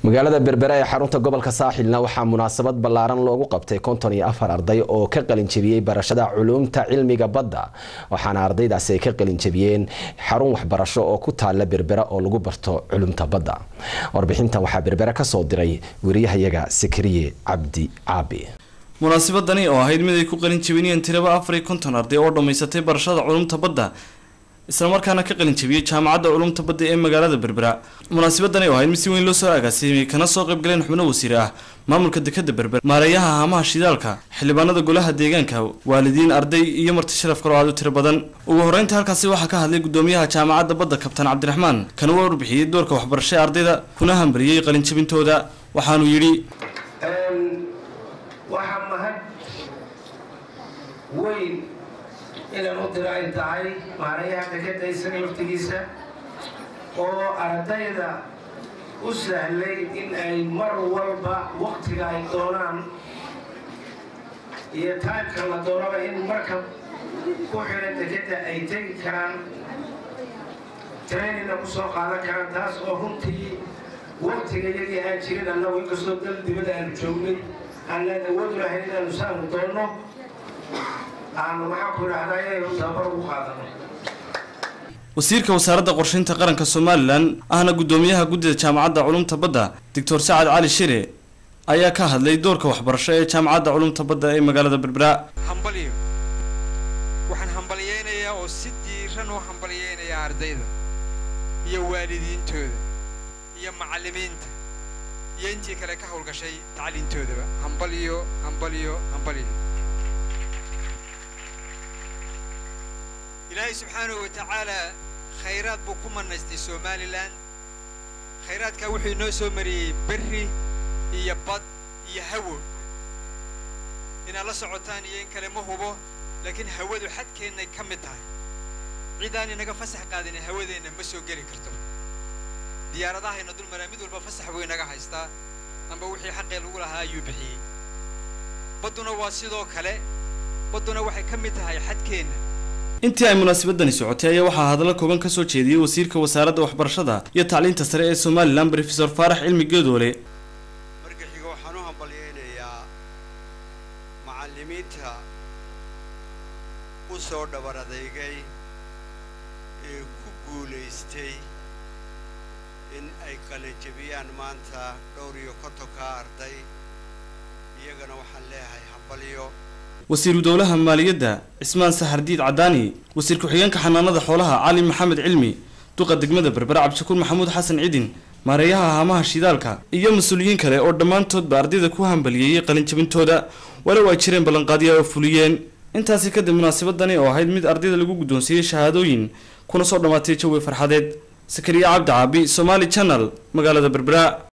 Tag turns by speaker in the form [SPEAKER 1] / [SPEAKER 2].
[SPEAKER 1] magaalada berbera ee xarunta gobolka saaxilna waxaa munaasabad ballaaran loogu qabtay konton iyo afar arday oo ka qalinjabiyey barashada culuumta cilmiga badda waxaana ardaydaasi ay ka qalinjabiyeen xarun waxbarasho oo ku taala berbera oo lagu barto culumta badda warbixintan waxaa berbera kasoo diray wariyahayaga sakariye cabdi caabi
[SPEAKER 2] munaasabadani oo ahayd mid ay ku qalin jabinayeen tiraba afar iyo konton arday oo dhammaysatay barashada culumta badda islamarkaana ka qalin jabiyey jaamacadda culumta badda ee magaalada berbera munaasabadani oo ahayd mid si weyn loo soo agaasimay kana soo qayb galeen xubno wasiir ah maamulka dekada berber maareeyaha haamaha shidaalka xildhibaanada golaha deegaanka waalidiin arday iyo marti sharaf kaloo aad u tiro badan ugu horreynta halkaasi waxaa ka hadlay gudoomiyaha jaamacadda badda kabtaan cabdiraxmaan kana waa warbixiyey doorka waxbarasho ee ardayda kuna hambariyey qalinjabintooda waxaanuu yidhi
[SPEAKER 3] waxaa mahad weyn inaan u diro ay tahay maarayaha dekeda isaga laftigiisa oo ardayda u sahlay in ay mar walba waktiga ay doonaan iyo taybka la doonaba in marka ku xidhan dekeda ay tegi karaan trainina ku soo qaadan karaan taas oo runtii waktiga iyagii aan jirin annagu inkastoo dal dibada aanu joognay aanaan awood lahayn inaanu saanu doonno aanu maxaa ku idhahdaa inaynu tababar ugu qaadano
[SPEAKER 2] wasiirka wasaaradda qorsheynta qaranka somalilan ahna guddoomiyaha guddida jaamacadda culumta badda doctor sacad cali shire ayaa ka hadlay doorka waxbarasho ee jaamacadda culumta badda ee magaalada berbera
[SPEAKER 4] hambalyo waxaan hambalyeynayaa oo si diiran u hambalyeynayaa ardayda iyo waalidiintooda iyo macallimiinta iyo intii kale ka howlgashay tacliintoodaba hambalyo hambalyo hambalyo ilaahay subxaanahu wa tacaalaa khayraad buu ku manaystay somalilan khayraadkaa wuxuu inoo soo mariyey berri iyo bad iyo hawo inaad la socotaan iyo in kale ma hubo laakiin hawadu xadkeennay ka mid tahay cidaan inaga fasax qaadina hawadeenna ma soo geli karto diyaaradahayna dul maraa mid walba fasax buu inaga haystaa amba wixii xaqee lagu lahaa ayuu bixiyey badduna waa sidoo kale badduna waxay ka mid tahay xadkeenna
[SPEAKER 2] intii ay munaasabadani socotay ayaa waxaa hadallo kooban ka soo jeediyey wasiirka wasaaradda waxbarashada iyo tacliinta sare ee somalilan brofesor faarax cilmi geedoole
[SPEAKER 5] marka xiga waxaan u hambalyeynayaa macallimiinta u soo dhabar adeygay ee ku guulaystay in ay qalanjabiyaan maanta dhowr iyo kontonka arday iyagana waxaan leeyahay hambalyo
[SPEAKER 2] wasiiru dowlaha maaliyadda cismaan saxardiid cadaani wasiir ku-xigeenka xanaanada xoolaha cali maxamed cilmi duqa degmada berbera cabdishakuur maxamuud xasan cidin maareeyaha haamaha shidaalka iyo mas-uuliyiin kale oo dhammaantoodba ardayda ku hambaliyeeyey qalinjabintooda walow ay jireen ballanqaadyo oo fuliyeen intaasi kadib munaasabadani oo ahayd mid ardayda lagu guddoonsiiyey shahaadooyin kuna soo dhammaatay jawi farxadeed sakariya cabdi caabi somaali channel magaalada berbera